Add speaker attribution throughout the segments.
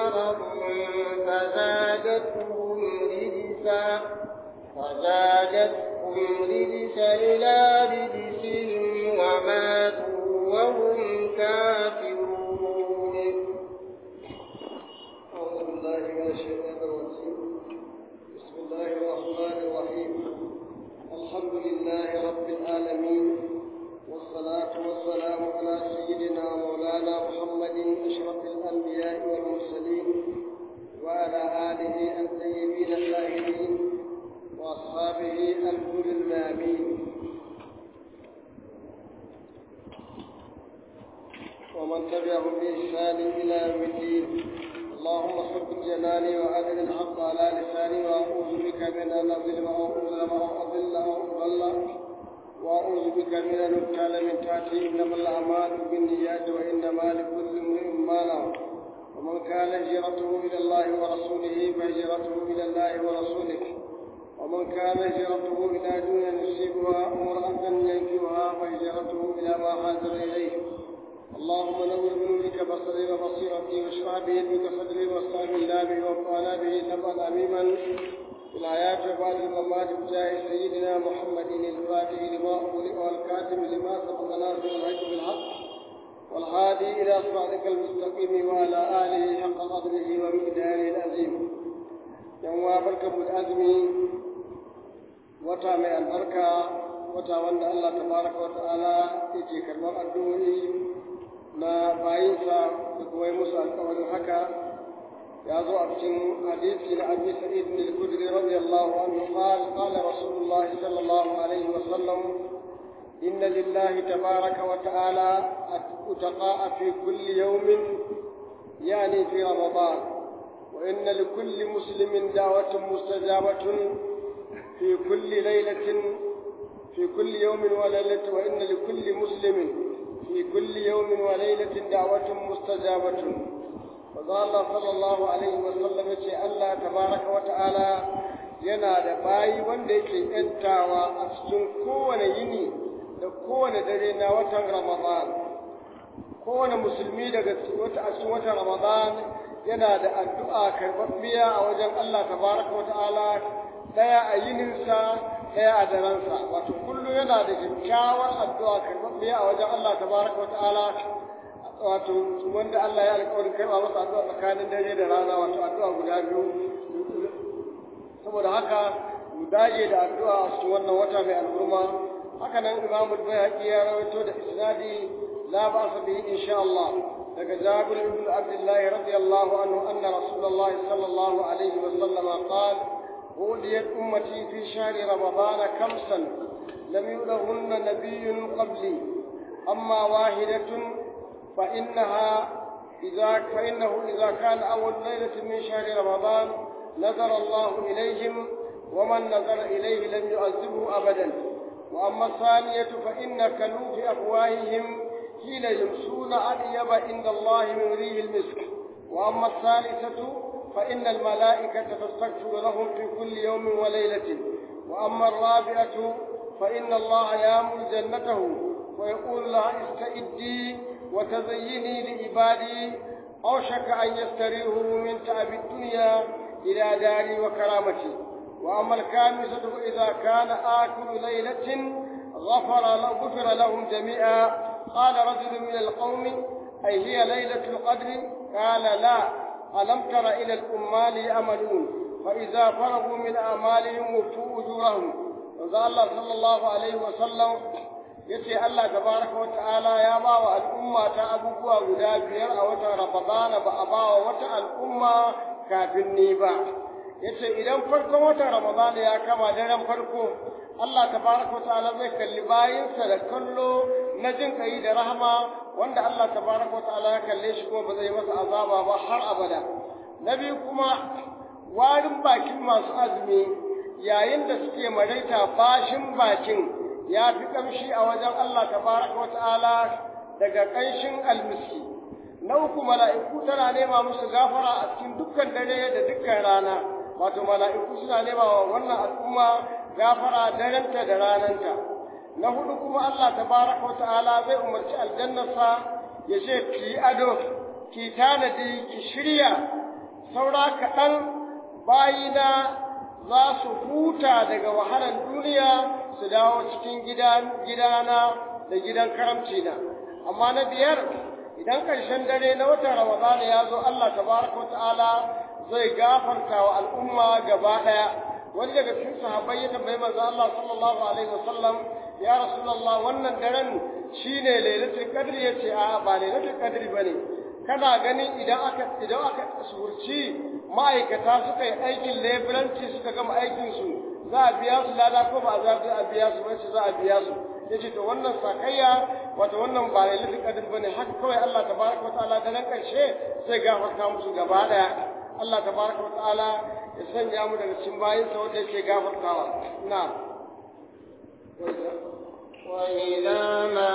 Speaker 1: مرضوا فزادتهم رجسا فزادتهم رجسا إلى رجسهم وماتوا وهم كافرون
Speaker 2: أعوذ بالله من الشيطان الرجيم بسم الله الرحمن الرحيم الحمد لله رب العالمين والصلاة والسلام على سيدنا مولانا محمد أشرف الأنبياء والمرسلين وعلى آله الطيبين الطاهرين وأصحابه الغر المامين ومن تبعهم بإحسان إلى يوم الدين اللهم ثبت جناني وأدل الحق على لساني وأعوذ بك من أن أظلم أو أظلم أو أضل أو أضل وأعوذ بك من أن أبتال من تحتي إنما الأعمال بالنيات وإنما لكل امرئ ما نوى ومن كان هجرته إلى الله ورسوله فهجرته إلى الله ورسوله ومن كان هجرته إلى دنيا يصيبها امرأة ينكرها فهجرته إلى ما هاجر إليه اللهم نور بنورك بصري وبصيرتي واشرح بيدك صدري واستعن الله به وانفعنا به نفعا عميما في الحياة وبعد الممات بجاه سيدنا محمد الفاتح لما أغلق والكاتب لما سبق ناصر الحق بالحق والهادي إلى صراطك المستقيم وعلى آله حق قدره ومقداره العظيم يوم بركة الأزمي وتا من البركة وتا وند الله تبارك وتعالى يجي كرم الدنيا na bayinsa da kuma yi musu alkawarin haka ya zo a cikin hadisi na abi sa'id bin al-khudri radiyallahu anhu qala qala rasulullah sallallahu alaihi wa sallam inna lillahi tabaraka wa ta'ala utaqa'a fi kulli yawmin yani fi ramadan wa inna likulli muslimin da'watun mustajabatun fi kulli laylatin fi kulli yawmin wa laylatin wa inna likulli muslimin في كل يوم وليلة دعوة مستجابة فقال الله صلى الله عليه وسلم يقول الله تبارك وتعالى yana da bayi wanda yake ‘yantawa a cikin kowane yini da kowane dare na watan Ramadan. Kowane musulmi daga wata a cikin watan Ramadan yana da addu'a karɓaɓɓiya a wajen Allah tabaraka wa ta'ala ɗaya a yininsa ɗaya a daransa wato kullum yana da kyakkyawar addu'a karɓaɓɓiya a wajen Allah tabaraka wa ta'ala wato wanda Allah ya alƙawarin karɓa masa addu'a tsakanin dare da rana wato addu'a guda biyu saboda haka mu dage da addu'a a cikin wannan wata mai al'umma haka nan Imam Bayhaqi ya rawaito da isnadi la ba'sa bihi insha Allah daga Jabir ibn Abdullah radiyallahu anhu anna Rasulullah sallallahu alaihi wa sallam qala أوليت أمتي في شهر رمضان كمسا لم يؤلهن نبي قبلي أما واحدة فإنها إذا فإنه إذا كان أول ليلة من شهر رمضان نظر الله إليهم ومن نظر إليه لم يعذبه أبدا وأما الثانية فإن كلوف أفواههم حين يمسون أطيب عند الله من ريح المسك وأما الثالثة فإن الملائكة تستغفر لهم في كل يوم وليلة وأما الرابعة فإن الله يامر جنته ويقول لها استئدي وتزيني لعبادي أوشك أن يستريحوا من تعب الدنيا إلى داري وكرامتي وأما الخامسة إذا كان آكل ليلة غفر غفر لهم جميعا قال رجل من القوم أي هي ليلة القدر قال لا ألم تر إلى الأمال يعملون فإذا فرغوا من أعمالهم وفوا أجورهم وقال الله صلى الله عليه وسلم yace Allah tabaraka wa ta'ala ya ba wa al'umma ta abubuwa guda biyar a watan Ramadana ba a ba wa wata al'umma kafin ni ba yace idan farkon watan Ramadana ya kama daren farko Allah tabaraka wa ta'ala zai kalli bayinsa da kallo na jin kai da rahama wanda Allah tabaraka wa ta'ala ya kalle shi kuma ba zai masa azaba ba har abada na biyu kuma warin bakin masu azumi yayin da suke maraita bashin bakin ya fi kamshi a wajen Allah tabaraka wa ta'ala daga ƙanshin almiski na uku mala'iku tana nema musu gafara a cikin dukkan dare da dukkan rana wato mala'iku suna nema wa wannan al'umma gafara darenta da rananta na hudu kuma Allah tabaraka wa ta'ala zai umarci aljannarsa ya ce ki ado ki tanadi ki shirya saura kaɗan bayina za su huta daga wahalar duniya su dawo cikin gidana da gidan karamcina amma na biyar idan ƙarshen dare na watan ramadana ya zo Allah tabaraka ta'ala zai gafarta wa al'umma gaba ɗaya wani daga cikin sahabbai ya tambayi manzo Allah sallallahu alaihi wasallam ya rasulullah wannan daren shine lailatul qadr yace a ba lailatul qadr bane kana ganin idan aka idan aka surci ma'aikata suka yi aikin leburanci suka gama aikin su za a biya su lada ko ba za a biya su ba za a biya su yace to wannan sakayya wato wannan ba lailatul qadr bane haka kawai Allah tabaraka wa ta'ala da nan karshe sai gafarta musu gaba daya Allah tabaraka wa ta'ala ya sanya mu daga cikin bayinsa wanda yake gafartawa na'am
Speaker 1: وإذا ما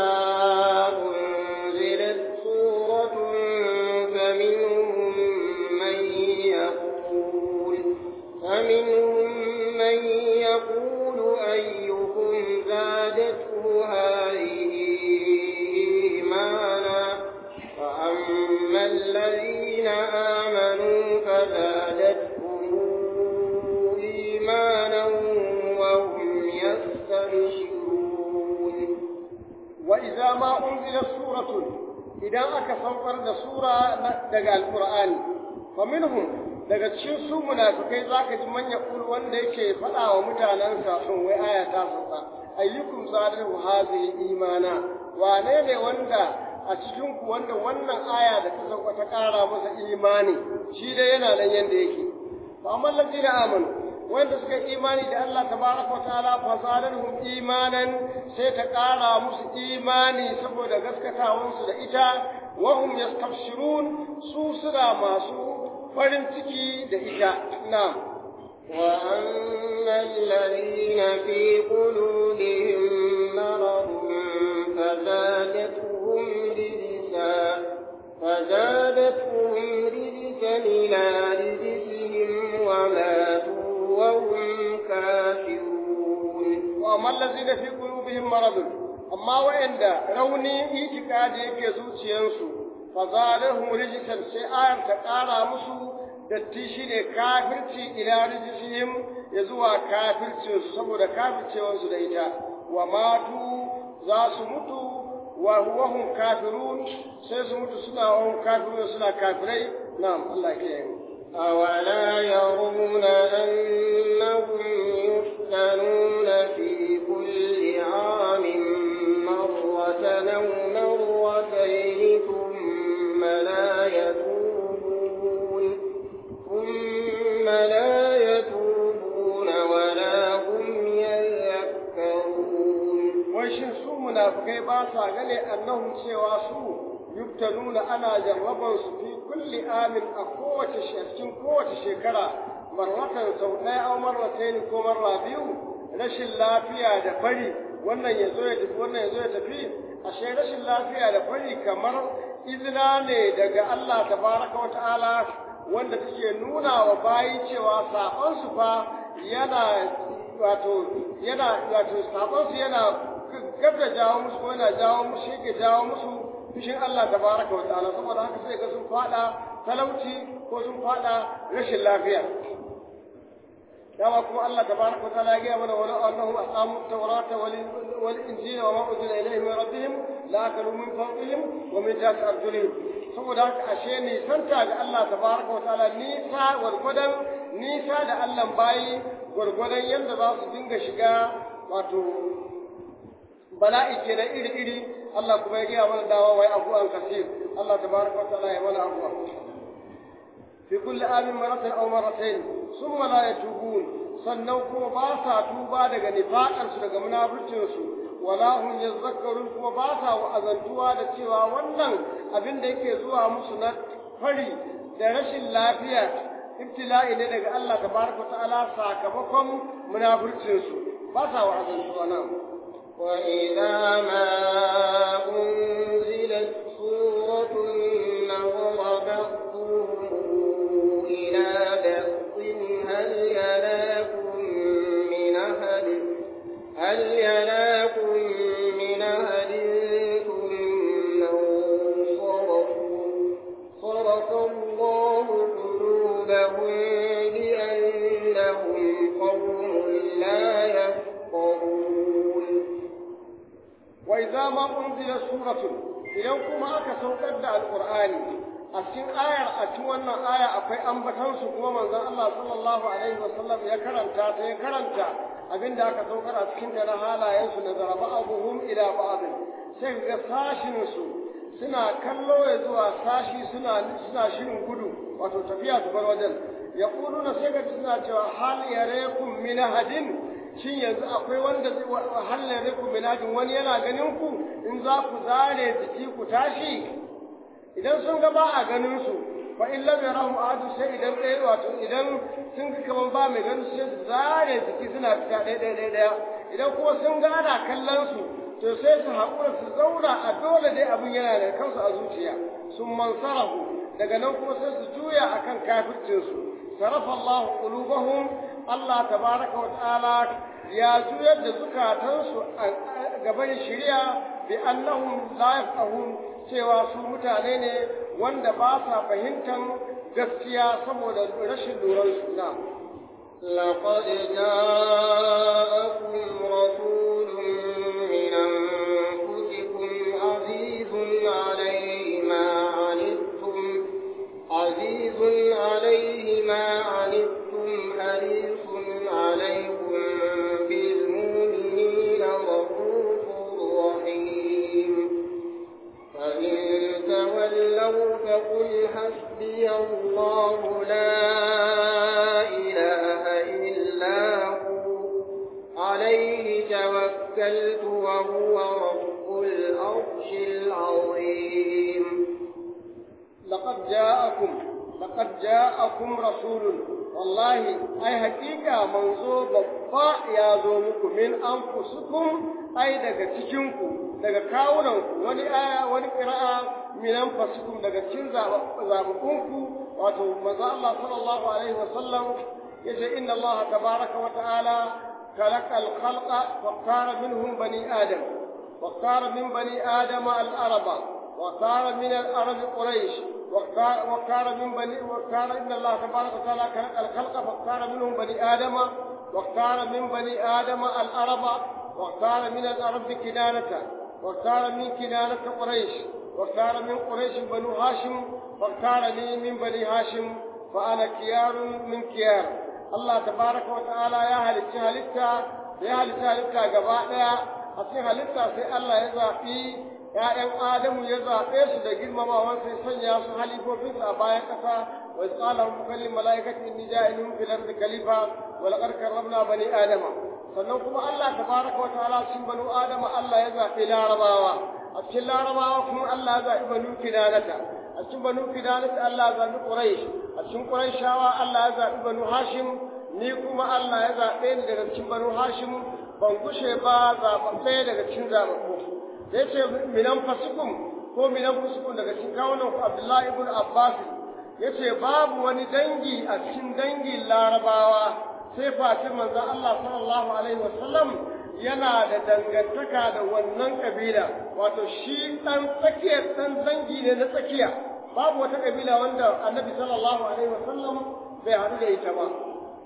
Speaker 1: أنزلت سورة فمنهم من يقول فمنهم من يقول أيكم زادته هذه إيمانا وأما الذين آمنوا فزادتهم إيمانا وهم يستبشرون
Speaker 2: وإذا ما أنزلت سورة إذا أكا صنفر سورة دقى القرآن فمنهم daga cikin su munafikai zaka ji man yaqul wanda yake faɗa wa mutanansa sun wai aya ta sauka ayyukum zalihu hazihi imana wane ne wanda a cikin ku wanda wannan aya da ta sauka ta ƙara masa imani shi dai yana nan yanda yake fa amma allazina amanu wanda suka imani da Allah tabaraka wa ta'ala fa zadahum imanan sai ta ƙara musu imani saboda gaskatawansu da ita wa hum yastabshirun su suna masu farin ciki da ita na'am
Speaker 1: وأما الذين في قلوبهم مرض فزادتهم رجسا فزادتهم رجسا إلى رجسهم وماتوا وهم كافرون
Speaker 2: وأما الذين في قلوبهم مرض أما وعند روني إيتكاد يكي زوجيانسو فزادهم رجسا سيئا تقارى مسو datti shi ne kafirci ila rijisihim ya zuwa kafircinsu saboda kafircewansu da ita wa matu za su mutu wa huwahum kafirun sai su mutu suna wahum kafirun suna kafirai na'am Allah ya kiyaye
Speaker 1: أولا يرون أنهم يفتنون في كل عام مرة أو مرتين ثم لا يتوبون ثم لا يتوبون ولا هم يذكرون
Speaker 2: وشن سو منافقai ba sa gane annahum cewa su yubtaluna ana jarraban su fi kulli amin a kowace cikin kowace shekara marratan sau ɗaya au marratayn ko marra biyu rashin lafiya da fari wannan ya zo ya tafi wannan ya zo ya tafi ashe rashin lafiya da fari kamar izina ne daga Allah tabaraka wa ta'ala wanda take nuna wa bayi cewa saƙon su fa yana wato yana wato saƙon su yana gab da jawo musu ko yana jawo musu yake jawo musu fushin Allah tabaraka wa ta'ala saboda haka sai ga sun fada talauci ko sun fada rashin lafiya dama kuma Allah tabaraka wa ta'ala ya gaya mana wani annahum aqamu at-taurata wal injila wa ma unzila ilayhim min rabbihim la akalu min fawqihim wa min tahti arjulihim saboda haka ashe nisanta ga Allah tabaraka wa ta'ala nisa gwargwadon nisa da Allah bayi gwargwadon yadda za su dinga shiga wato bala'i kenan iri-iri Allah kuma ya gaya mana dawa wai abuwan kasir Allah tabaraka wa ta'ala ya mana abuwa fi kulli amin maratan aw maratayn summa la yatubun sannan kuma ba sa tuba daga nifaqan su daga munafircin su wala hum yazakkarun kuma ba sa wa'azantuwa da cewa wannan abin da yake zuwa musu na fari da rashin lafiya ibtila'i ne daga Allah tabaraka wa ta'ala sakamakon munafircin su ba sa wa'azantuwa nan
Speaker 1: وإذا ما أنزلت سورة نظر بعضهم إلى بعض هل يراكم من أحد هل يراكم من أحد ثم انصرفوا صرف الله قلوبهم
Speaker 2: idza ma unzila suratun idan kuma aka saukar da alqur'ani a cikin ayar a cikin wannan aya akwai ambatan su kuma manzon Allah sallallahu alaihi wasallam ya karanta ta ya karanta abinda aka saukar a cikin da na halayen su na zaraba abuhum ila ba'd sai ga sashin su suna kallo ya zuwa sashi suna suna shirin gudu wato tafiya su bar wajen ya na sai ga suna cewa hal yarekum min hadin shin yanzu akwai wanda zai hal yarekum min hadin wani yana ganin ku in za ku zare jiki ku tashi idan sun ga ba a ganin su fa in lam yarahum ahadu sai idan ɗaya wato idan sun ga kaman ba mai ganin su sai su zare jiki suna fita ɗaya ɗaya ɗaya idan kuma sun ga ana kallon su to sai su haƙura su zauna a dole dai abin yana da kansu a zuciya sun mansarahu daga nan kuma sai su juya akan kafircinsu sarafa Allah qulubahum Allah tabaraka wa ta'ala ya juyar da zukatansu a gaban shari'a bi annahum la yafqahun cewa su mutane ne wanda ba sa fahimtar gaskiya saboda rashin luran su na
Speaker 1: لقد جاءكم رسول من أنفسكم عزيز عليه ما عنتم عزيز عليه ما عنتم حريص عليكم بالمؤمنين رؤوف رحيم فإن تولوا فقل حسبي الله لا إله إلا هو عليه توكلت وهو رب العرش العظيم
Speaker 2: لقد جاءكم لقد جاءكم رسول والله أي حقيقة منزو بابا يا زومكم من أنفسكم أي daga cikinku daga kawunanku wani aya wani qira'a min anfusikum daga cikin zabukunku wato manzo Allah sallallahu alaihi wasallam yace inna Allah tabaraka wa ta'ala خلق الخلق واختار منهم بني آدم واختار من بني آدم العرب واختار من العرب قريش واختار من بني واختار ان الله تبارك وتعالى خلق الخلق فاختار منهم بني ادم واختار من بني ادم العرب واختار من العرب كنانة واختار من كنانة قريش واختار من قريش بنو هاشم واختارني من بني هاشم فانا كيار من كيار الله تبارك وتعالى يا هل هلتا يا هل هلتا gaba daya a cikin halitta sai Allah ya zafi ‘ya'yan Adamu ya zaɓe su da girmamawan sai sanya su halifofinsu a bayan ƙasa wa tsala mukallin mala'ikati inni ja'ilun fil ardi khalifa wa laqad karramna bani adama sannan kuma Allah tabaraka wa ta'ala cikin banu adama Allah ya zaɓi larabawa a cikin larabawa kuma Allah ya zaɓi banu kinanata a cikin banu kinanata Allah ya zaɓi quraish a cikin quraishawa Allah ya zaɓi banu hashim ni kuma Allah ya zaɓe ni daga cikin banu hashim ban gushe ba zaɓaɓɓe daga cikin zaɓaɓɓu da ya ce minan fasikum ko minan fusikun daga cikin kawunan ku Abdullahi ibn Abbas ya ce babu wani dangi a cikin dangin larabawa sai fatin manzon Allah sallallahu alaihi wasallam yana da dangantaka da wannan kabila wato shi dan tsakiyar dan dangi ne na tsakiya babu wata kabila wanda annabi sallallahu alaihi wasallam bai haɗu da ita ba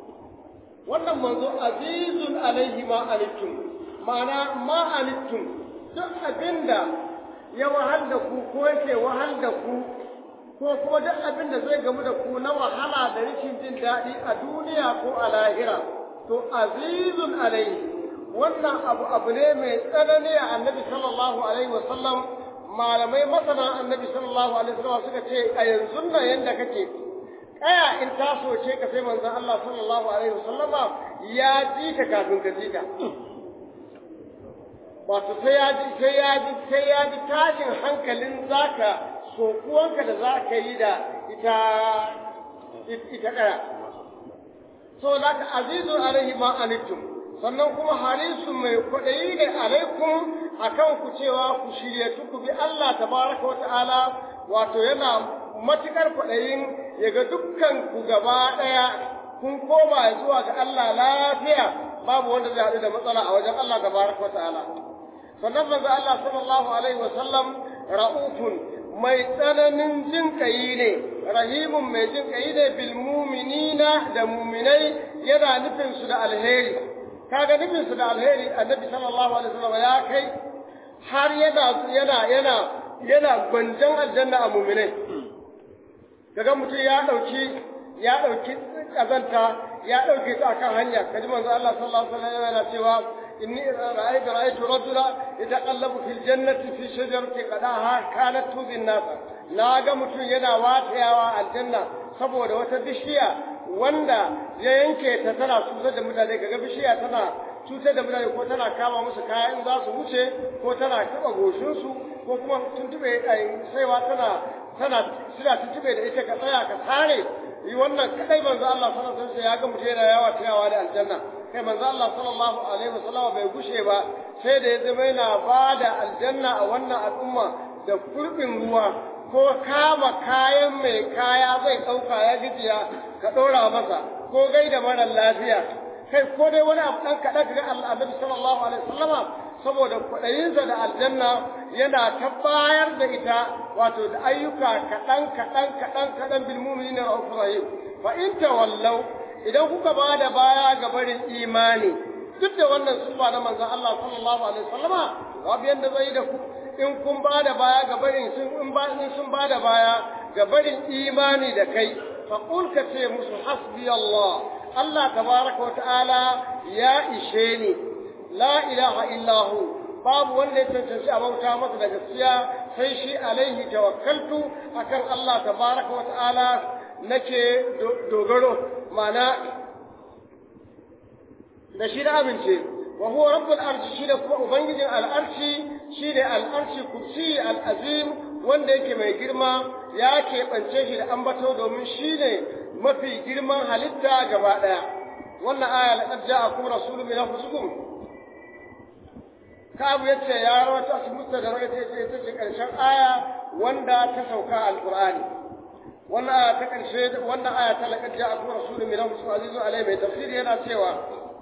Speaker 2: wannan manzo azizun alaihi ma anittum ma'ana ma anittum duk abinda ya wahal da ku ko yake wahal da ku ko kuma duk abinda zai gamu da ku na wahala da rashin jin daɗi a duniya ko a lahira to azizun alaihi wannan abu abu ne mai tsanani a annabi sallallahu alaihi wasallam malamai masana annabi sallallahu alaihi wasallam suka ce a yanzu nan yanda kake kaya in ta soce ka sai manzon Allah sallallahu alaihi wasallama ya ji ka kafin ka ji ka wato sai ya ji sai ya ji sai ya ji tashin hankalin zaka sokuwanka da zaka yi da ita ita kaya so zaka azizu alaihi ma anittum sannan kuma harisun mai kwaɗayi ne alaikum akan ku cewa ku shirye ku bi Allah tabaraka wa ta'ala wato yana matukar kwaɗayin ya ga dukkan ku gaba ɗaya kun koma zuwa ga Allah lafiya babu wanda zai haɗu da matsala a wajen Allah tabaraka wa ta'ala sannan manzo Allah sallallahu alaihi wa sallam ra'ufun mai tsananin jin kai ne rahimun mai jin kai ne bil mu'minina da mu'minai yana nufin su da alheri kaga nufin su da alheri annabi sallallahu alaihi wasallam ya kai har yana yana yana yana gwanjan aljanna a mu'minai kaga mutum ya dauki ya dauki kazanta ya dauke ta akan hanya kaji manzo Allah sallallahu alaihi wasallam yana cewa inni ra'aytu ra'aytu rajula yataqallabu fil jannati fi shajarati qadaha kanat tuzin nas na ga mutum yana watayawa aljanna saboda wata bishiya wanda ya yanke ta tana cutar da mutane kaga bishiya tana cutar da mutane ko tana kama musu kaya in za su wuce ko tana taba goshinsu ko kuma tuntube saiwa tana tana suna tuntube da ita ka tsaya ka sare yi wannan kadai manzo Allah sallallahu alaihi wasallam ya ga mutum yana yawa tayawa da aljanna kai manzo Allah sallallahu alaihi wasallam bai gushe ba sai da ya zama yana bada aljanna a wannan al'umma da kurbin ruwa ko kama kayan mai kaya zai ɗauka ya gijiya ka ɗora masa ko gaida mara lafiya kai ko dai wani abu ɗan kaɗan ga annabi sallallahu alaihi wasallama saboda kwaɗayinsa da aljanna yana ta bayar da ita wato da ayyuka kaɗan kaɗan kaɗan kaɗan bil mu'minina ra'ufur rahim fa in tawallaw idan kuka ba da baya ga barin imani duk da wannan sufa na manzon Allah sallallahu alaihi wasallama babu yanda zai da ku in kun ba da baya ga barin sun in ba in sun ba da baya ga barin imani da kai fa qul ka ce musu hasbi Allah Allah tabaraka wa ta'ala ya ishe ni la ilaha illa hu babu wanda ya cancanci a bauta masa da gaskiya sai shi alaihi tawakkaltu akan Allah tabaraka wa ta'ala nake dogaro ma'ana da shi da amince wa huwa rabbul arshi shi da kuma ubangijin al'arshi shi ne al'arshi kursi al'azim wanda yake mai girma ya keɓance shi da ambato domin shi ne mafi girman halitta gaba ɗaya wannan aya laqad ja'akum rasulun min anfusikum kabu yace ya rawaito a cikin da rawaito yace ita ce karshen aya wanda ta sauka alqur'ani wannan aya ta karshe wannan aya ta laqad ja'akum rasulun min anfusikum azizun alayhi mai tafsiri yana cewa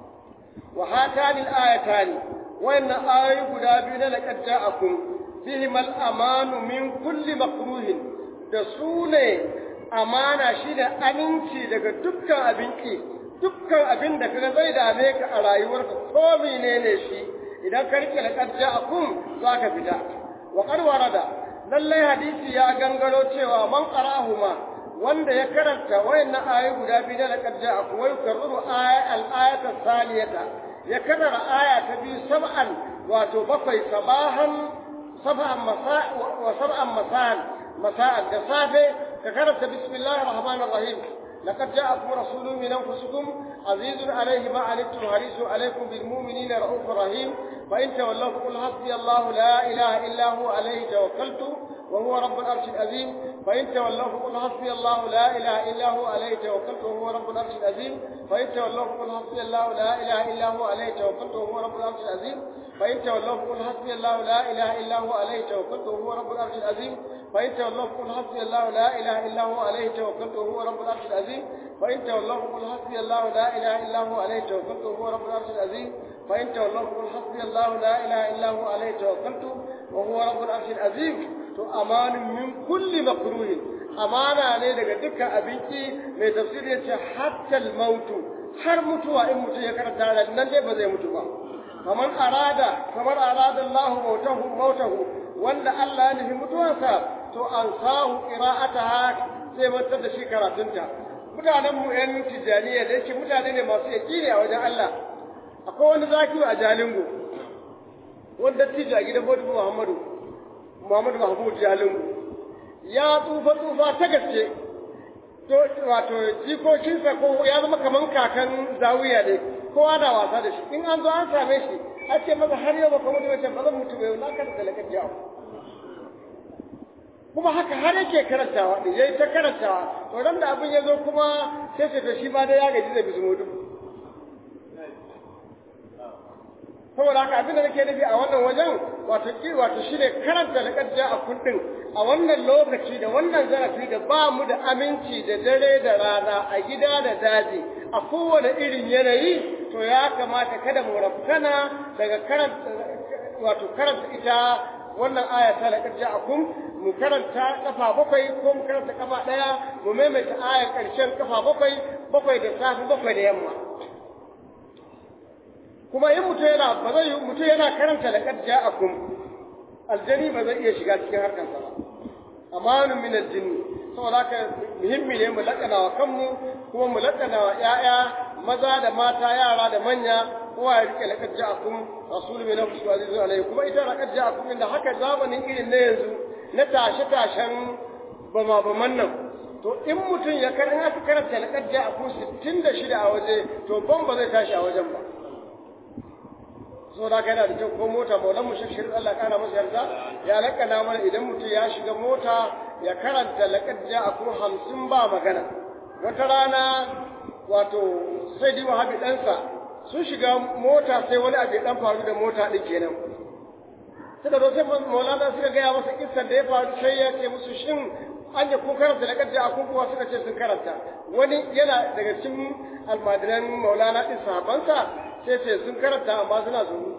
Speaker 2: wa hatani al-ayatani wannan ayoyi guda biyu na laqad ja'akum bihim al-amanu min kulli makruhin da su ne amana shi da aminci daga dukkan abin ki dukkan abin da kaga zai dame ka a rayuwarka ko menene shi idan ka rike laqad ja'akum zaka fita wa qad warada lallai hadisi ya gangaro cewa man qara'ahuma wanda ya karanta wayannan ayoyi guda biyu da laqad ja'akum wa yukarriru aya al-ayata thaliyata ya karara aya ta biyu sab'an wato bakwai sabahan sab'an masa wa sab'an masa'an masa'an da safe ka karanta bismillahir rahmanir rahim لقد جاءكم رسول من انفسكم عزيز عليه ما عنتم حريص عليكم بالمؤمنين رؤوف رحيم فان تولوا فقل حسبي الله لا اله الا هو عليه توكلت وهو رب العرش العظيم فان تولوا فقل حسبي الله لا اله الا هو عليه توكلت وهو رب العرش العظيم فان تولوا فقل حسبي الله لا اله الا هو عليه توكلت وهو رب العرش العظيم فان تولوا فقل حسبي الله لا اله الا هو عليه توكلت وهو رب العرش العظيم فإن تولوا فقل حسبي الله لا إله إلا هو عليه توكلت وهو رب العرش العظيم فإن تولوا فقل حسبي الله لا إله إلا هو عليه توكلت وهو رب العرش العظيم فإن تولوا فقل حسبي الله لا إله إلا هو عليه توكلت وهو رب العرش العظيم to amanin min kulli makruhin amana ne daga dukkan abinci mai tafsiri yace hatta mautu har mutuwa in mutum ya karanta da nan dai ba zai mutu ba kamar arada kamar arada Allah mautahu mautahu wanda Allah ya nufi mutuwarsa to an sahu qira'ataha sai mantar da shi karatunta mutanen mu yan tijaniya da yake mutane ne masu yakini a wajen Allah akwai wani zakiru a Jalingo wanda tijo a gidan Bautu Muhammadu Muhammadu Mahmud Jalingo ya tsufa tsufa ta gaske to wato jikokinsa ko ya zama kaman kakan zawiya ne kowa na wasa da shi in an zo an same shi a ce masa har yau baka mutu wace ba zan mutu bai na karanta lakar jawo kuma haka har yake karantawa din yayi ta karantawa to ran da abin ya zo kuma sai ce to shi ma dai ya gaji da bisu mutu saboda haka abin da nake nufi a wannan wajen wato ki wato shine karanta lakar jawo a kundin a wannan lokaci da wannan zarafi da ba mu da aminci da dare da rana a gida da daji a kowane irin yanayi to ya kamata kada mu rafkana daga karanta wato karanta ita wannan aya ta laqad ja'akum mu karanta kafa bakwai ko mu karanta kafa daya mu maimaita aya karshen kafa bakwai bakwai da safi bakwai da yamma kuma in mutum yana ba zai mutum yana karanta laqad ja'akum aljani ba zai iya shiga cikin harkarsa ba amanun min aljinni saboda haka muhimmi ne mu lakana wa kanmu kuma mu lakana wa ƴaƴa maza da mata yara da manya kowa ya rike laqad ja'akum rasulun min anfusikum azizun alayhi kuma ita laqad ja'akum inda haka zamanin irin na yanzu na tashe tashen bama baman nan to in mutum ya kar in aka karanta laqad ja'akum 66 a waje to ban ba zai tashi a wajen ba so da yana da kyau ko mota maulan mu shek shirin Allah kana masa yarda ya lakana mana idan mutum ya shiga mota ya karanta laqad ja'akum 50 ba magana wata rana wato sai di wahabi ɗansa sun shiga mota sai wani abu ya dan faru da mota din kenan suka zo sai maulana suka gaya masa kissar da ya faru sai ya ce musu shin an yi kun karanta da kadda a kuwa suka ce sun karanta wani yana daga cikin almadiran maulana din sahabansa sai ce sun karanta amma suna zuru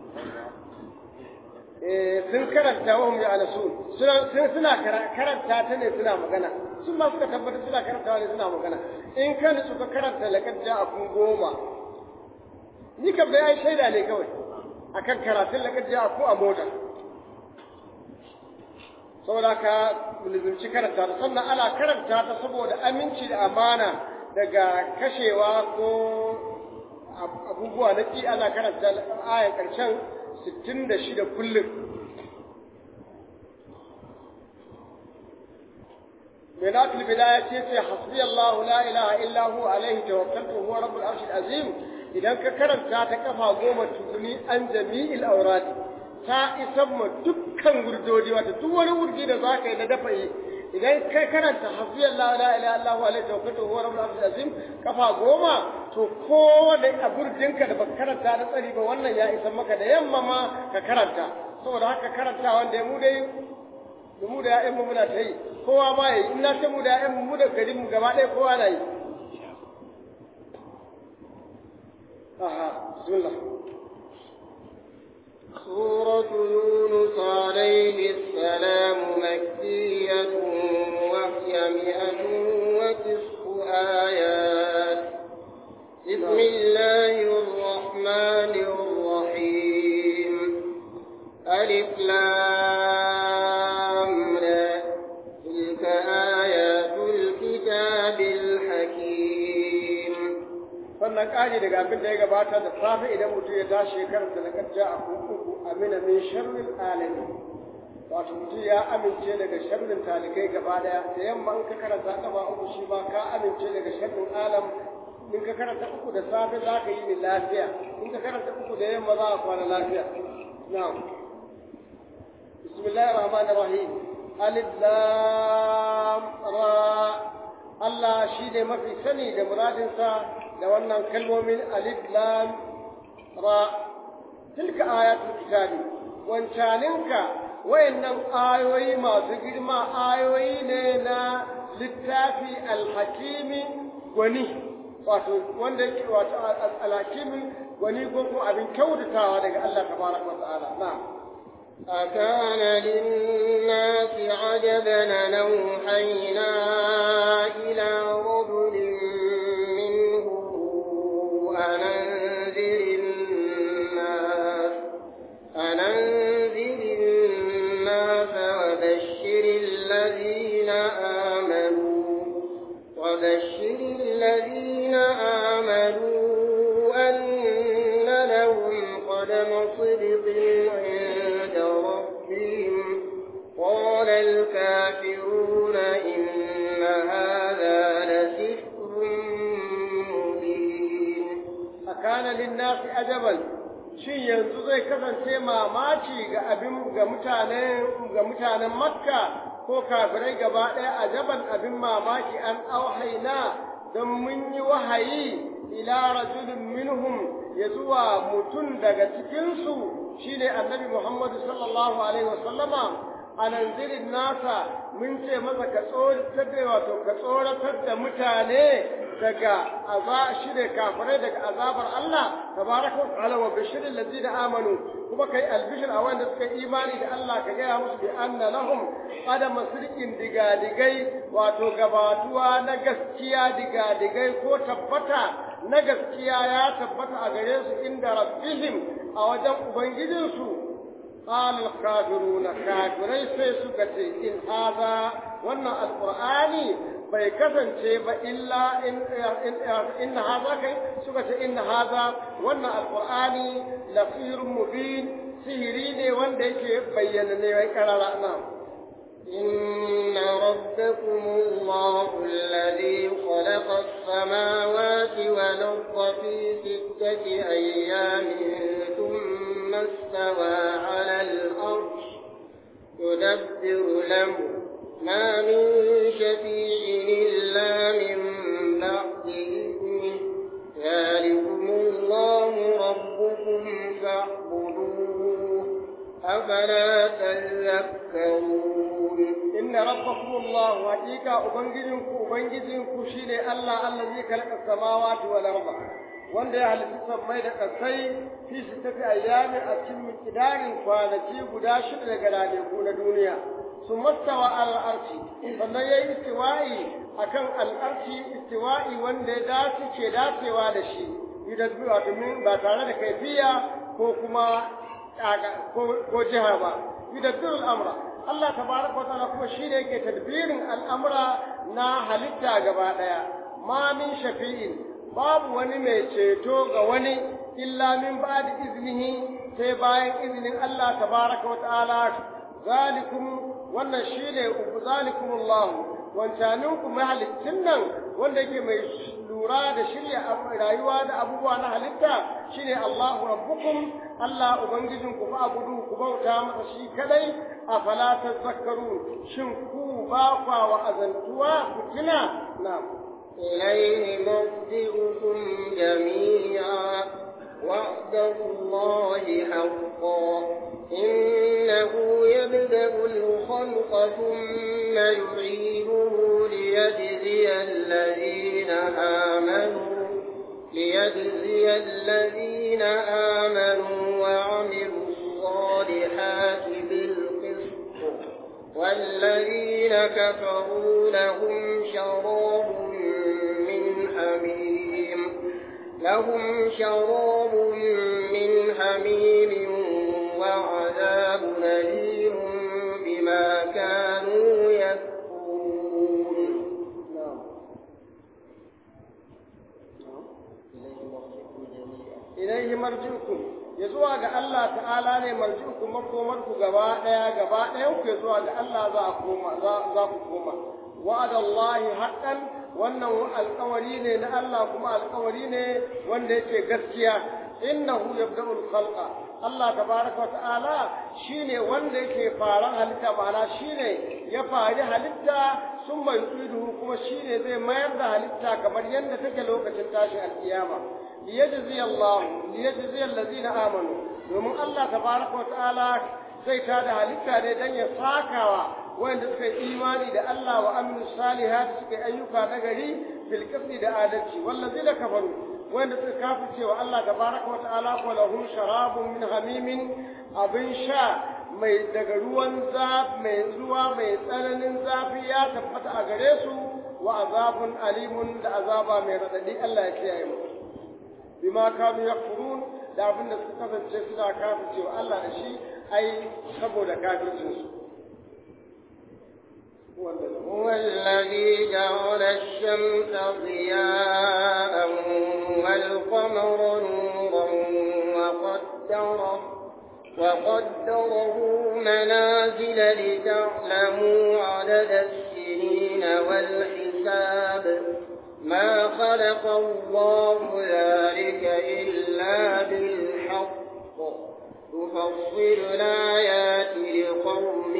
Speaker 2: eh sun karanta wa hum ya'lasu suna suna karanta ta ne suna magana sun ma suka tabbatar suna karantawa ne suna magana in ka nutsu ka karanta laqad ja'akum goma ni kam da yayi shaida ne kawai akan karatun laqad ja'akum a mota saboda ka lizumci karanta ta sannan ana karanta ta saboda aminci da amana daga kashewa ko abubuwa na ki ana karanta ayan ƙarshen 66 kullum mai natul bidaya ce ce hasbi Allah la ilaha illa hu alaihi tawakkaltu huwa rabbul arshil azim idan ka karanta ta kafa goma tukuni an jami'il aurati ta isan ma dukkan wurdodi wata duk wani wurdi da za ka yi na dafa yi idan kai karanta hasbi Allah la ilaha illa hu alaihi tawakkaltu huwa rabbul arshil azim kafa goma to kowane a gurdinka da baka karanta da tsari ba wannan ya isan maka da yamma ma ka karanta saboda haka karanta wanda ya mu dai da mu da ya'yan mu muna ta yi kowa ma yi in na ce mu da ya'yan mu da garin mu gaba ɗaya kowa na yi aha bismillah
Speaker 1: سورة يونس عليه السلام مكية وهي مئة وتسع آيات بسم الله الرحمن الرحيم ألف لام را تلك آيات الكتاب الحكيم
Speaker 2: sannan ƙari daga abin da ya gabata da safe idan mutum ya tashi ya karanta na karja a kuku amina min sharrin alami wato mutum ya amince daga sharrin talikai gaba daya da yamma in ka karanta kafa uku shi ba ka amince daga sharrin alam in ka karanta uku da safe za ka yi ni lafiya in ka karanta uku da yamma za ka kwana lafiya na'am bismillahir rahmanir rahim alif lam ra Allah shi ne mafi sani da muradinsa da wannan kalmomin alif lam ra tilka ayatul kitabi wancaninka wayannan ayoyi masu girma ayoyi ne na littafi alhakimi gwani wato wanda yake wato alhakimi gwani ko ko abin kyautatawa daga Allah tabaraka wa ta'ala na'am
Speaker 1: أكان للناس عجبا أن أوحينا إلى رجل منهم أن أنذر الناس أن أنذر الناس وبشر الذين آمنوا وبشر الذين آمنوا أن لهم قدم صدق عند ربهم قال الكافرون إن هذا لسحر مبين
Speaker 2: أكان للناس أجبا shin yanzu zai kasance mamaci ga abin ga mutanen ga mutanen makka ko kafirai gaba ɗaya ajaban abin mamaki an auhaina don mun yi wahayi ila rajulin minhum ya zuwa mutum daga cikinsu shine annabi muhammadu sallallahu alaihi wasallama a nanzirin nasa mun ce masa ka tsoratar da wato ka tsoratar da mutane daga aza shi ne kafirai daga azabar Allah tabaraka wa ta'ala wa bashirin ladina amanu kuma kai albishir a wanda suka imani da Allah ka gaya musu bi anna lahum adama sirkin digadigai wato gabatuwa na gaskiya digadigai ko tabbata na gaskiya ya tabbata a gare su inda rabbihim a wajen ubangijinsu قال الكافرون كافري sai suka ce in hada wannan alqur'ani bai kasance ba illa in in hada kai suka ce in hada wannan alqur'ani lafir mubin sihiri ne wanda yake bayyana ne wai karara na
Speaker 1: إن ربكم الله الذي خلق السماوات والأرض في ستة أيام ثم استوى على الأرش يدبر الأمر ما من شفيع إلا من بعد إذنه ذلكم الله ربكم فاعبدوه أفلا تذكرون
Speaker 2: إن ربكم الله حقيقة أبنجزنكم أبنجزنكم شيني الله الذي خلق السماوات والأرض wanda ya halitta sammai da ƙasai fi su tafi ayyami a cikin kidarin kwanaki guda shida daga ranaku na duniya su mastawa al'arci sannan ya yi istiwa'i a kan al'arci istiwa'i wanda ya dace ke dacewa da shi yudabbiru domin ba tare da kaifiya ko kuma ko jiha ba yudabbiru al'amra Allah tabaraka wa ta'ala kuma shi ne yake tadbirin al'amura na halitta gaba ɗaya ma min shafi'in babu wani mai ceto ga wani illa min ba'di iznihi sai bayan izinin Allah tabaraka wa ta'ala zalikum wannan shine zalikum Allah wancanin ku mahalicin nan wanda yake mai lura da shirya rayuwa da abubuwa na halitta shine Allahu rabbukum Allah ubangijin ku fa abudu ku bauta masa shi kadai afala tazakkaru shin ku ba kwa wa azantuwa ku kina na'am
Speaker 1: إليه مرجعكم جميعا وعد الله حقا إنه يبدأ الخلق ثم يعيده ليجزي الذين آمنوا ليجزي الذين آمنوا وعملوا الصالحات بالقسط والذين كفروا لهم شراب من حميم لهم شراب من حميم وعذاب أليم بما كانوا يكفرون
Speaker 2: إليه مرجعكم ya zuwa ga Allah ta'ala ne marji'uku makomarku gaba ɗaya gaba ɗayan ku ya zuwa ga Allah za a koma za ku koma wa'adallahi haqqan wannan alƙawari ne na Allah kuma alƙawari ne wanda yake gaskiya innahu yabda'ul khalqa Allah tabaraka wa ta'ala shine wanda yake faran halitta ma'ana shine ya fari halitta sun mai kuma shine zai mayar da halitta kamar yadda take lokacin tashin alkiyama liyajzi Allah liyajzi allazina amanu domin Allah tabaraka wa ta'ala zai tada halitta ne dan ya sakawa wanda suka yi imani da Allah wa aminu salihat suka yi ayyuka na gari bil qisdi da adalci wallazina kafaru wanda suka kafirce wa Allah tabaraka wa ta'ala ko lahum sharabun min hamimin abin sha mai daga ruwan zafi mai zuwa mai tsananin zafi ya tabbata a gare su wa azabun alimun da azaba mai radadi Allah ya kiyaye mu bima kanu yakfurun da abin da suka kasance suna kafirce wa Allah da shi ai saboda kafircin su
Speaker 1: هو الذي جعل الشمس ضياء والقمر نورا وقدره وقدره منازل لتعلموا عدد السنين والحساب ما خلق الله ذلك إلا بالحق يفصل الآيات لقوم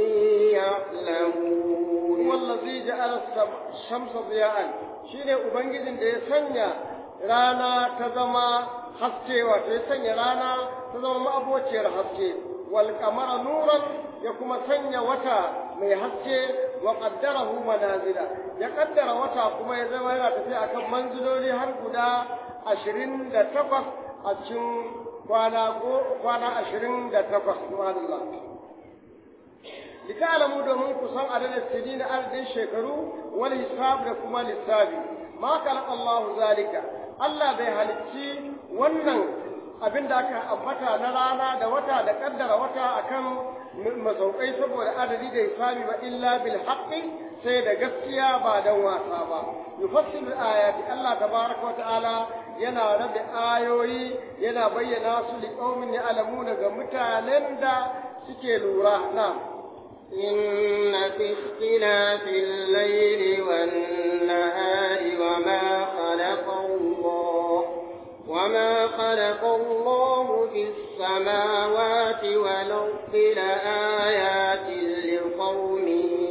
Speaker 1: يعلمون
Speaker 2: هو الذي جعل الشمس ضياء shine ubangijin da ya sanya rana ta zama haske wato ya sanya rana ta zama ma'abociyar haske wal qamara nuran ya kuma sanya wata mai haske wa qaddarahu manazila ya kaddara wata kuma ya zama yana tafiya akan manziloli har guda 28 a cikin kwana go kwana 28 subhanallah lita'lamu domin ku san adadin sinin adadin shekaru wal hisab da kuma lissafi ma khalaqa Allah zalika Allah bai halicci wannan abinda aka ambata na rana da wata da kaddara wata akan masaukai saboda adadi da hisabi ba illa bil haqqi sai da gaskiya ba dan wasa ba yufassilu ayati Allah tabaraka wa ta'ala yana rabe ayoyi yana bayyana su li qaumin ya'lamuna ga mutanen da suke lura na'am
Speaker 1: إن في اختلاف الليل والنهار وما خلق الله وما خلق الله في السماوات والأرض لآيات لقوم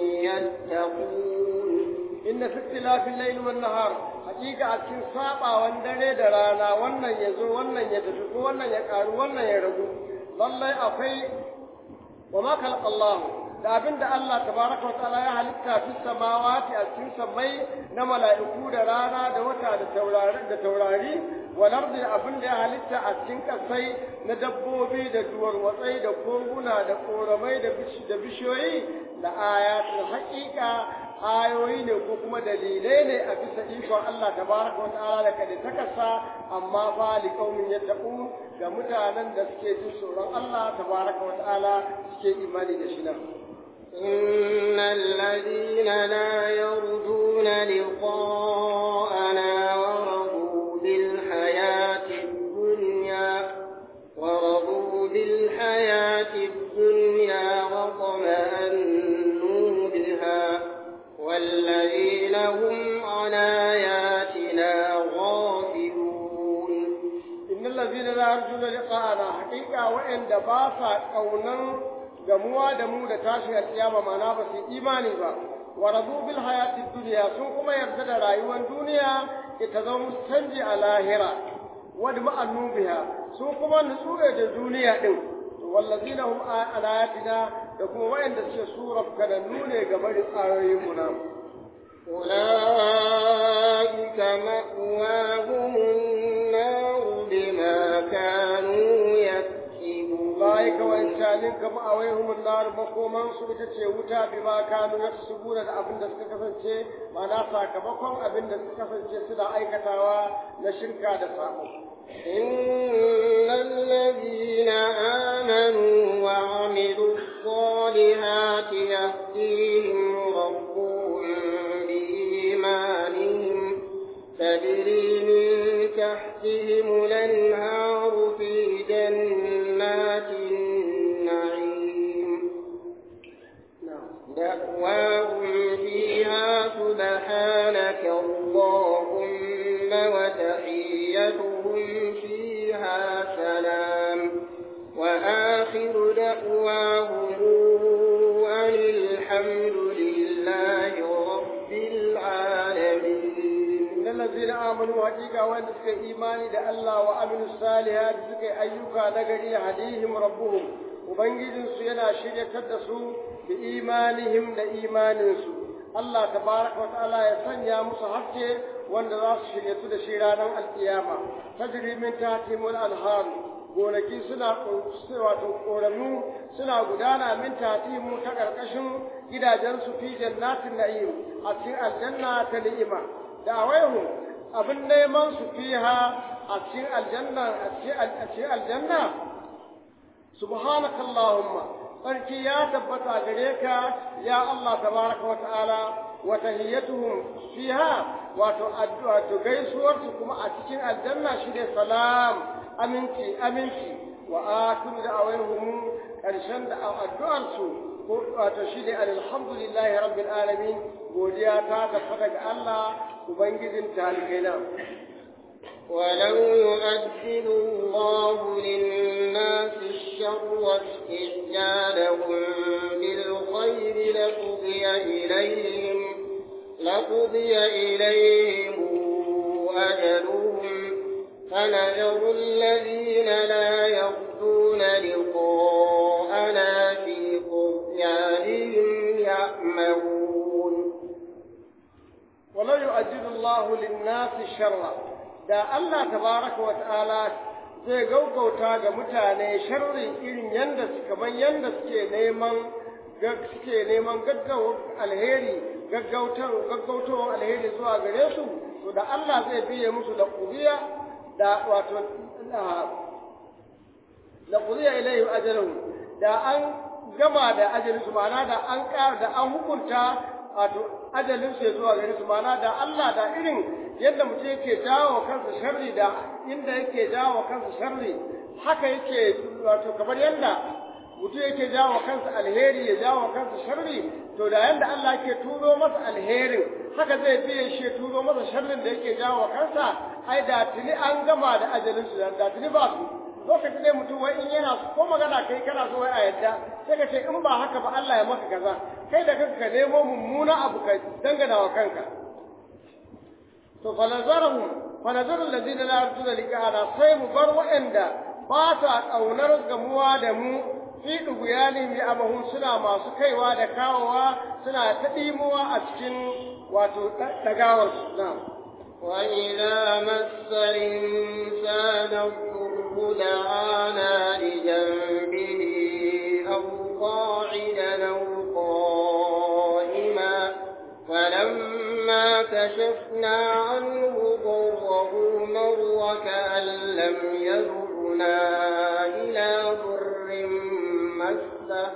Speaker 1: يتقون
Speaker 2: إن في اختلاف الليل والنهار حقيقة أكين سابا واندري درانا وانا يزو وانا يتفق وانا يقار وانا يرغو والله أفي وما خلق الله da abin da Allah tabaraka wataala ya halitta fi samawati a cikin samai na mala'iku da rana da wata da taurari da taurari wal ardi abin da ya halitta a cikin kasai na dabbobi da duwarwatsai da koguna da koramai da da bishiyoyi da ayatul haqiqa ayoyi ne ko kuma dalilai ne a bisa ikon Allah tabaraka wataala da kada takasa amma fa li qaumin yattaqun ga mutanen da suke jin tsoron Allah tabaraka wataala suke imani da shi nan
Speaker 1: إن الذين لا يرجون لقاءنا ورضوا بالحياة الدنيا ورضوا بالحياة الدنيا وطمأنوا بها والذين هم عن آياتنا غافلون
Speaker 2: إن الذين لا يرجون لقاءنا حقيقة وإن دباسا قونا gamuwa da mu da tashin alkiyama mana ba su imani ba wa radu bil hayati dunya sun kuma yarda da rayuwar duniya ita zama musu canji a lahira wa da ma'annu biha sun kuma nutsu da duniya din to wallazina hum ala ayatina da kuma wayanda suke suraf kada nune ga bari ayoyin mu na
Speaker 1: أولئك مأواهم النار بما كانوا يكسبون
Speaker 2: ulaika wa inshalin kama awaihum an-nar makoman su ita ce wuta bima kanu yaksubuna da abin da suka kasance ma'ana sakamakon abin da suka kasance suna aikatawa na shirka da sabo
Speaker 1: إن الذين آمنوا وعملوا الصالحات يهديهم ربهم بإيمانهم تجري من تحتهم الأنهار في جنات النعيم دعواهم فيها سبحانك اللهم وتحيتهم فيها سلام وآخر دعواهم أن الحمد لله رب العالمين
Speaker 2: إن الذين آمنوا حقيقة وأن سكي إيماني دا الله وعملوا الصالحات سكي أيوكا نغري هديهم ربهم وبنجدن سينا شرية تدسو بإيمانهم دا إيمانسو الله تبارك وتعالى يسنيا مصحبتي وأن راس شرية دا شيرانا القيامة تجري من تحتهم الأنهار gonaki suna wato ƙoramu suna gudana min tatimu ta ƙarƙashin gidajensu fi jannatin na'im a cikin aljanna ta ni'ima da awaihu abin neman su fiha a cikin aljanna a cikin aljanna subhanaka allahumma sarki ya tabbata gare ka ya Allah tabaraka wa ta'ala wa tahiyyatuhum fiha wato addu'a to gaisuwar su kuma a cikin aljanna shine salam aminci aminci wa akhiru da awaihum karshen da addu'ar su ko wato shine alhamdulillahi rabbil alamin godiya ta tabbata ga Allah ubangijin talikai na
Speaker 1: ولو يؤجل الله للناس الشر استعجالهم بالخير لقضي إليهم لقضي إليهم أجلهم فنذر الذين لا يرجون لقاءنا في طغيانهم يعمهون
Speaker 2: ولو يؤجل الله للناس الشر da Allah tabaraka wa ta'ala zai gaugauta ga mutane sharri irin yanda kamar yanda suke neman suke neman gaggawar alheri gaggautar gaggautar alheri zuwa gare su to da Allah zai biye musu da kudiya da wato la qudiya ilayhi ajaluhum da an gama da ajalin su ma'ana da an ƙara da an hukunta wato ajalin su zuwa gare su ma'ana da Allah da irin yadda mutum yake jawo kansa sharri da inda yake jawo kansa sharri haka yake wato kamar yadda mutum yake jawo kansa alheri ya jawo kansa sharri to da yanda Allah yake turo masa alherin haka zai biye shi turo masa sharrin da yake jawo kansa ai da tuni an gama da ajalin su da tuni ba su lokacin da mutum wai in yana ko magana kai kana so wai a yadda sai ka ce in ba haka ba Allah ya maka kaza kai da kanka ka nemo mummuna abu ka dangana wa kanka to falazarahu falazarul ladina la yarjuna liqa'ana sai mu bar wa'anda ba sa kaunar gamuwa da mu fi ɗuguyanin ya amahun suna masu kaiwa da kawowa suna ta ɗimuwa a cikin wato ɗagawarsu na.
Speaker 1: وإذا مس الإنسان الضر دعانا لجنبه أو قاعدا أو قائما فلما كشفنا عنه ضره مر كأن لم يضرنا إلى ضر مسه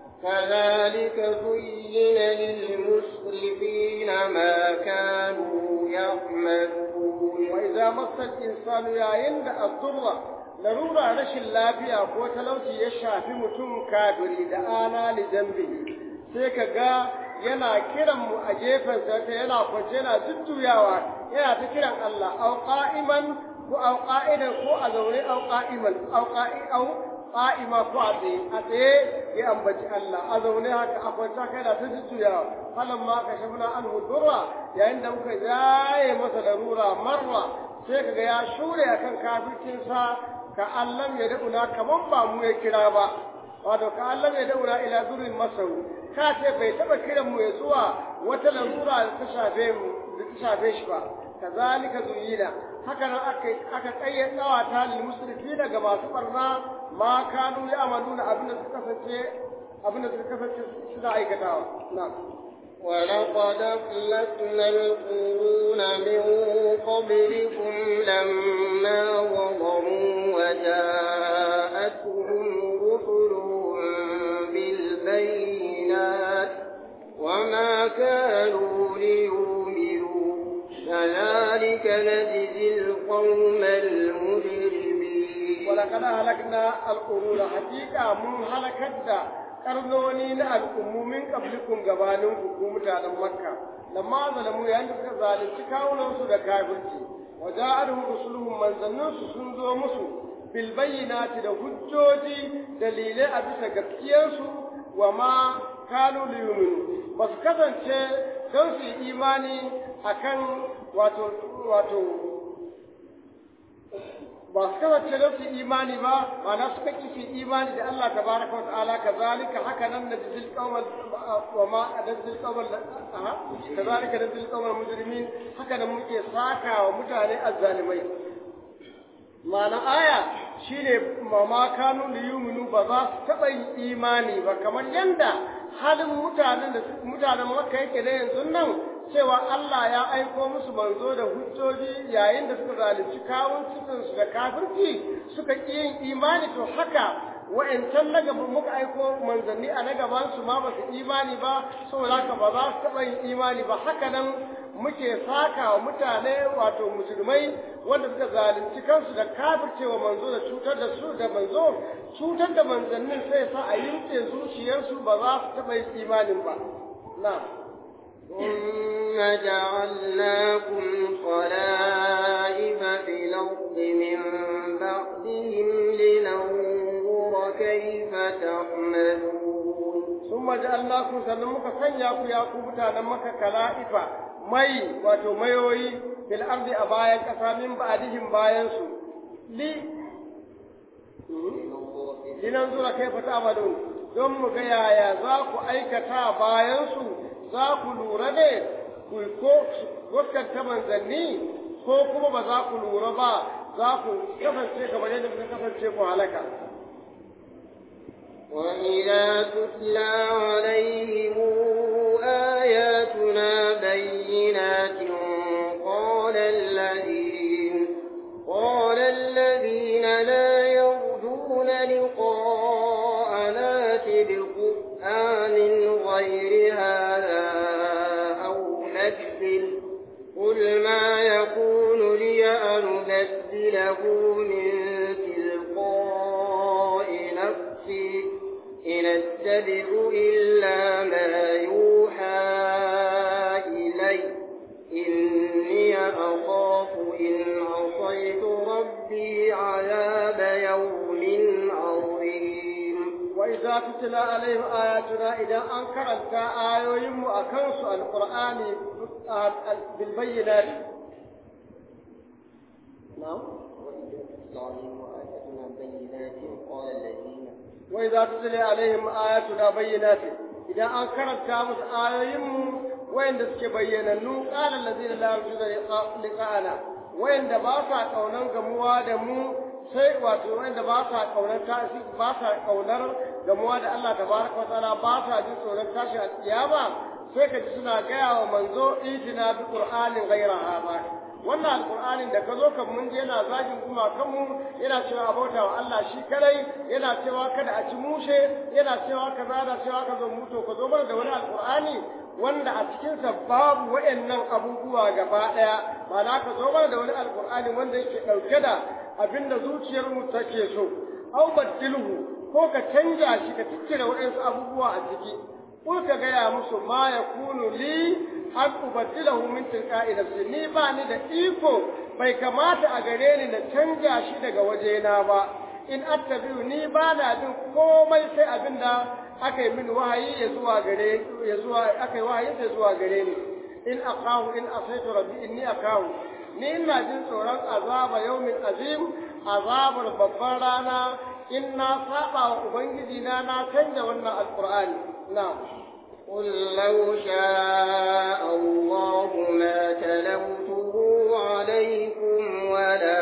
Speaker 1: كذلك زين للمسرفين ما كانوا يعملون
Speaker 2: وإذا مس الإنسان يعين الضر larura rashin lafiya ko talauci ya shafi mutum kafiri da ana li jambihi sai ka ga yana kiran mu a gefen sa yana kwance yana jujjuyawa yana ta kiran Allah au qa'iman ko au qa'idan ko a zaune au qa'iman au qa'i au qa'ima ko a tsaye a tsaye ya ambaci Allah a zaune haka a kwanta kai da ta jujjuyawa falan ma ka shafna an hudurra yayin da muka jaye masa larura marra sai kaga ya shure akan kafircin sa ka Allah ya dauna kaman ba mu ya kira ba wato ka Allah ya dauna ila durin masau ka ce bai taba kiran mu ya zuwa wata larura da ta shafe mu da ta shafe shi ba kazalika zuyina haka nan aka aka kayyadawa ta lil musrifina ga masu barna ma kanu ya amaluna abinda suka kasance abinda suka kasance suna aikatawa na'am
Speaker 1: ولقد أخلقنا القرون من قبلكم لما ظلموا وجاءتهم رسلهم بالبينات وما كانوا ليؤمنوا كذلك نجزي القوم المجرمين
Speaker 2: ولقد أهلكنا القرون حقيقة من هلكت karnoni na al'ummomin kablikun gabaninku ku mutanen makka lamma zalamu yayin da suka zalunci kawunansu da kafirci wa ja'aluhum rusuluhum manzannunsu sun zo musu bil bayyinati da hujjoji dalilai a bisa gaskiyarsu wa ma kanu liyuminu ba su kasance don su yi imani akan wato wato ba su kasance don su imani ba ma'ana suka ki su imani da Allah tabaraka wa ta'ala kazalika haka nan najzil qawmal wa ma najzil qawmal aha kazalika najzil qawmal mujrimin haka nan muke saka wa mutane azzalimai ma'ana aya shine ma ma kanu liyuminu ba za su taba yin imani ba kamar yanda halin mutanen da mutanen Makka yake da yanzu nan cewa Allah ya aiko musu manzo da hujjoji yayin da suka zalunci kawun cikinsu da kafirci suka ƙi yin imani to haka wa'ancan na gaba muka aiko manzanni a na gaban su ma ba su imani ba saboda haka ba za su taɓa yin imani ba haka nan muke saka wa mutane wato musulmai wanda suka zalunci kansu da kafircewa manzo da cutar da su da manzo cutar da manzannin sai sa a yinke zuciyarsu ba za su taɓa yin imanin ba na'am
Speaker 1: ثم جعلناكم خلائف في الأرض من بعدهم لننظر كيف تعملون
Speaker 2: ثم جعلناكم سنمك سنياكم ياكم متانمك خلائف mai wato mayoyi fil ardi a bayan ƙasa min ba'dihim bayan su li linan zura kai fata amalun don mu ga yaya za ku aikata bayan su za ku lura ne ku ko gaskata manzanni ko kuma ba za ku lura ba za ku kasance kamar yadda kuka kasance ku halaka
Speaker 1: وإذا تتلى عليهم آياتنا بينات قال الذين قال الذين لا يرجون لقاء قل ما يكون لي أن أبدله من تلقاء نفسي إن أتبع إلا ما يوحى إلي إني أخاف إن عصيت ربي عذاب يوم عظيم
Speaker 2: وإذا تتلى عليهم آياتنا إذا أنكرت آيوهم أكنس القرآن بالبينات نعم وإذا تتلى عليهم آياتنا بينات إذا أنكرت كامس آيوهم وين دسك بيننو قال الذين لا يرجون لقاءنا وين دباسا قونا قموا دمو sai wato wanda ba sa kaunar tashi ba sa kaunar gamuwa da Allah tabaraka wataala ba sa jin tsoron tashi a kiyama sai ka ji suna gaya wa manzo itina bi qur'anin ghayra hada wannan alqur'anin da ka zo kan mun je yana zagin kuma kanmu yana cewa abota wa Allah shi kadai yana cewa kada a ci mushe yana cewa kaza da cewa ka zo muto ka zo mana da wani alqur'ani wanda a cikinsa babu waɗannan abubuwa gaba ɗaya ba na ka zo mana da wani alqur'ani wanda yake ɗauke da abinda zuciyarmu take so au baddilhu ko ka canja shi ka tikkira waɗansu abubuwa a ciki ko ka gaya musu ma ya kunu li an ubaddilahu min tilqa'i nafsi ni ba ni da iko bai kamata a gare ni na canja shi daga wajena ba in attabi'u ni ba na bin komai sai abinda aka yi min wahayi ya zuwa gare ya zuwa aka yi wahayi ya zuwa gare ni in aqahu in asaitu rabbi inni aqahu ni ina jin tsoron azaba yaumin azim azabar babban rana in na saba wa ubangiji na na canja wannan alqur'ani na
Speaker 1: قل لو شاء الله ما تلوته عليكم ولا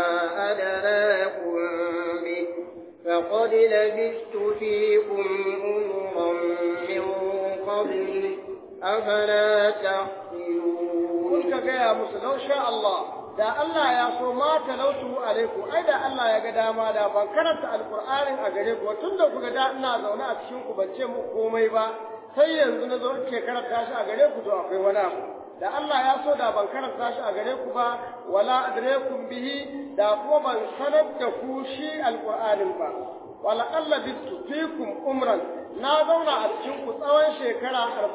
Speaker 1: أدراكم به فقد لبثت فيكم أمرا من قبل أفلا تعقلون
Speaker 2: قل كجاء موسى لو شاء الله da Allah ya so ma talautu alaikum ai da Allah ya ga dama da ban karanta alqur'anin a gare ku tunda kuga da ina zaune a cikin ku ban ce muku komai ba sai yanzu na zo ke karanta shi a gare ku to akwai wani abu da Allah ya so da ban karanta shi a gare ku ba wala adrekum bihi da kuma ban sanar da ku shi alqur'anin ba wala alla bitu fikum umran na zauna a cikin ku tsawon shekara